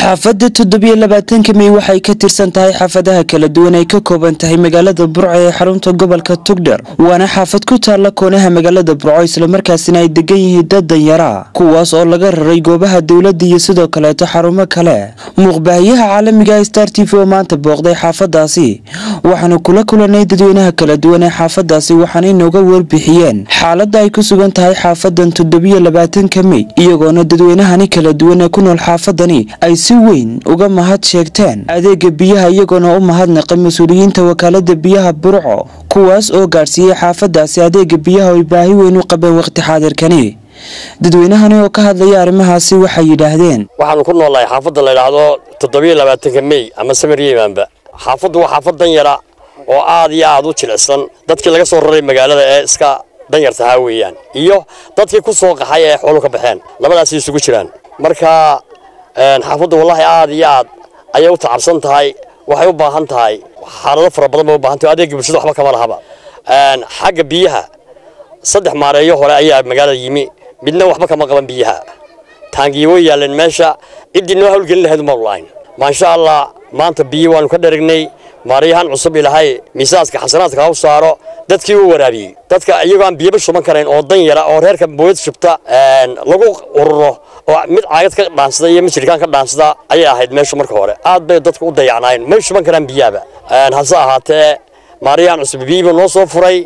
xaafadda toddobiyo labaatanka mey waxay ka tirsan tahay xaafadaha kala duwan ay ka kooban tahay magaalada burco ee xarunta gobolka tugdher waana xaafad ku taalla koonaha magaalada burco islamarkaasina ay degan yihiin dad danyara kuwaas oo laga raray goobaha dowladda iyo sidoo kaleeto xarumo kale muuqbaahiyaha caalamiga star t v oo maanta booqday xaafadaasi waxaanu kula kulanay dadweynaha kala duwan ee xaafadaasi waxaana inooga warbixiyeen xaaladda ay ku sugan tahay xaafadan toddobiyo labaatanka mey iyagoona dadweynahani kala duwan ee ku nool xaafadani ay si weyn uga mahad sheegteen adeega biyaha iyagoona u mahadnaqay mas-uuliyiinta wakaalada biyaha burco kuwaas oo gaadhsiiyey xaafadaasi adeega biyaha ay baahi weyn u qabeen waqti xaadirkani dadweynahani oo ka hadlaya arrimahaasi waxay yidhaahdeen waxaanu ku noolnahay xaafadda la yidhaahdo toddobiyo labaatanka mey ama samaryemanba xaafaddu waa xaafad danyara oo aad iyo aad u jilicsan dadkii laga soo raray magaalada ee iska danyartahaa weeyaan iyo dadkii ku soo qaxay ee xoolu ka baxeen labadaasay isugu jiraan marka xaafaddu wallaahi aad iyo aad ayay u tacabsan tahay waxay u baahan tahay xaalado fara badan bay u baahan tahay adeegga bulshada waxba kama lahaba xagga biyaha saddex maareeyo hore ayaa magaalada yimi midna waxba kama qaban biyaha taangiyo way yaaleen meesha ciddii noo hawlgelin lahayd umaanu lahayn maasha allah maanta biyo waanu ka dharagnay maaryahan cusub ilahay miisaaska xasanaadka ha u saaro dadkii u waraabiyey dadka iyagoo aan biyaba shuban karayn oo dan yara oo reerka booyad shubta lagu ururo oo mid caagad ka dhaansada iyo mid jirkaan ka dhaansada ayay ahayd meeshu marka hore aad bay dadku u dayacnaayeen may shuban karaan biyaaba hase ahaatee maaryahan cusub biyiiba noo soo furay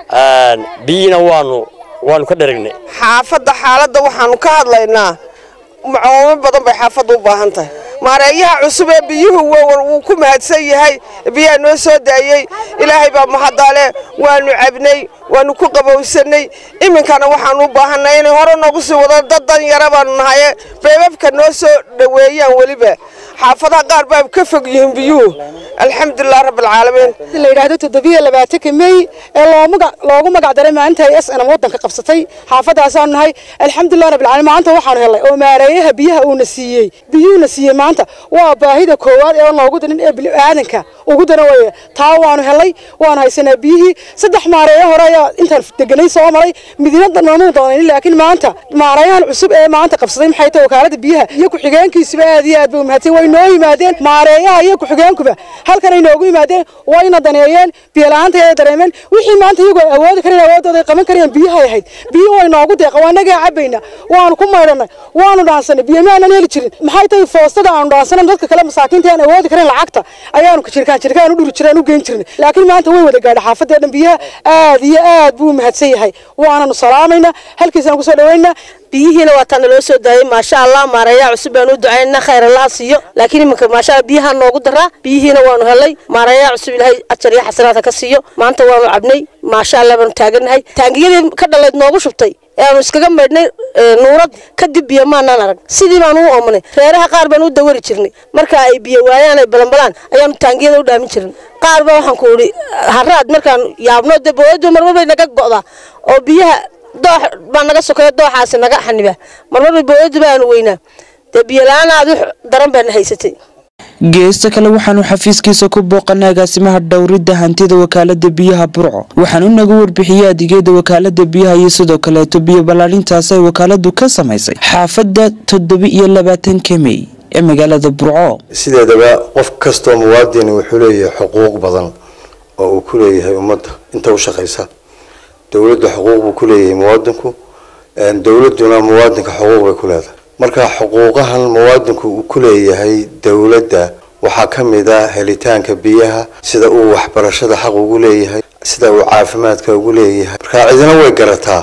biyiina waanu waanu ka dharagnay xaafadda xaaladda waxaanu ka hadlaynaa macoomo badan bay xaafadda u baahan tahay maareeyaha cusub ee biyuhu wuu ku mahadsan yahay biyaa noo soo daayey ilaahay baa mahadale waanu cabnay waanu ku qabowsanay iminkana waxaanu u baahanay inay hore noogu sii wado dad dan yara baanu nahaye beebabka noo soo dhoweeyaan weliba xaafadaha qaar baa ka fog yihiin biyuhu alxamdulilah rabbilcaalamiin la yidhaahdo toddobiyo labaatanka mey ee loogu magac daray maalinta ay s nm waddanka qabsatay xaafadaasaanu nahay alxamdulilah rabbilcaalamiin maanta waxaanu helnay oo maareeyaha biyaha uuna siiyey biyuuna siiyey maanta waa baahida koowaad ee noogu darin ee bini'aadanka ugu daran weeye taa waanu helnay waanu haysanaa biyihii saddex maareeyo hore ayaa intaan deganay soo maray midina noomuu doonayn laakiin maanta maareeyahan cusub ee maanta qabsaday maxay tahay wakaalada biyaha iyo ku-xigeenkiisuba aad iyo aad bay umahadsan way noo yimaadeen maareeyaha iyo ku-xigeenkuba halkan ay noogu yimaadeen wayna daneeyeen biyola'aanta ay dareemeen wixii maanta iyagu ay awoodi kareen awoodooda ay qaban kareen biyahay ahayd biyo way noogu deeqa waa nagaa cabayna waanu ku maydhanay waanu dhaansanay biyo maanan heli jirin maxay tahay foostada aanu dhaansanan dadka kale masaakiinta aan awoodi karin lacagta ayaanu jirkaan jirkaan u dhuri jiraan u geyn jirnay laakiin maanta way wada gaadha xaafadee dhan biyaha aad iyo aad buu mahadsan yahay waananu salaamaynaa halkiisaan kusoo dhaweynaa biyihiina waa taa naloo soo daayay maasha allah maareeyaha cusub baanu u ducaynana khayr allaha siiyo laakiin iminka maasha allah biyaha noogu daraa biyihiina waanu helay maareeyaha cusub ilaahay ajar iyo xasanaadka ka siiyo maanta waanu cabnay maasha allah baanu taagannahay taangiyadii ka dhaleed noogu shubtay ee aanu iskaga maydhnay nuurad kadib biyo maanaan arag sidii baanu u oomanay reeraha qaar baanu u dawari jirnay marka ay biyo waayaan ay balanbalaan ayaanu taangiyada u dhaamin jirnay qaar ba waxaan ku idhi haraad markaan yaabno dee booyadu marmar bay naga go'daa oo biyaha doox baa naga sokeeya dooxaasi naga xaniba marmarba booyadu baanu weynaa dee biyola-aan aad u daran baana haysatay geesta kale waxaanu xafiiskiisa ku booqanay agaasimaha dhowridda hantida wakaalada biyaha burco waxaanu naga warbixiyey adeegyada wakaalada biyaha iyo sidoo kaleeto biyo ballaarintaasi ay wakaaladu ka samaysay xaafadda toddoba iyo labaatanka mey ee magaalada burco sideedaba qof kastoo muwaadini wuxuu leeyahay xuquuq badan oo uu ku leeyahay ummadda inta u shaqaysa dowladda xuquuq buu ku leeyahay muwaadinku dowladuna muwaadinka xuquuq bay ku leedahay marka xuquuqahan muwaadinku uu ku leeyahay dowladda waxaa ka mid a helitaanka biyaha sida uu waxbarashada xaq ugu leeyahay sida uu caafimaadka ugu leeyahay marka cidina way garataa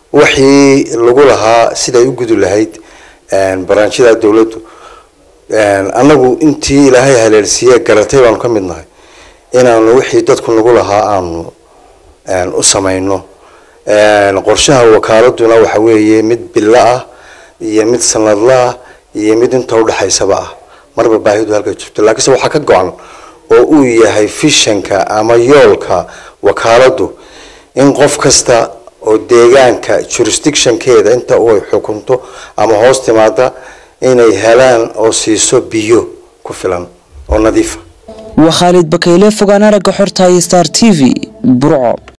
wixii lagu lahaa siday u gudi lahayd baraanjida dowladdu annagu intii ilaahay haleelsiiye garatay baanu ka mid nahay inaanu wixii dadku nagu lahaa aanu u samayno qorshaha wakaaladuna waxa weeye mid bilo ah iyo mid sanadla ah iyo mid inta udhexaysaba ah marba baahidu halkay jirto laakiinse waxaa ka go-an oo uu yahay fishanka ama yoolka wakaaladu in qof kasta oo deegaanka jurisdictionkeeda inta ay xukunto ama hoos timaada inay helaan oo siiso biyo ku filan oo nadiifa waa khaalid bakayle fogaan aragga xorta star t v burco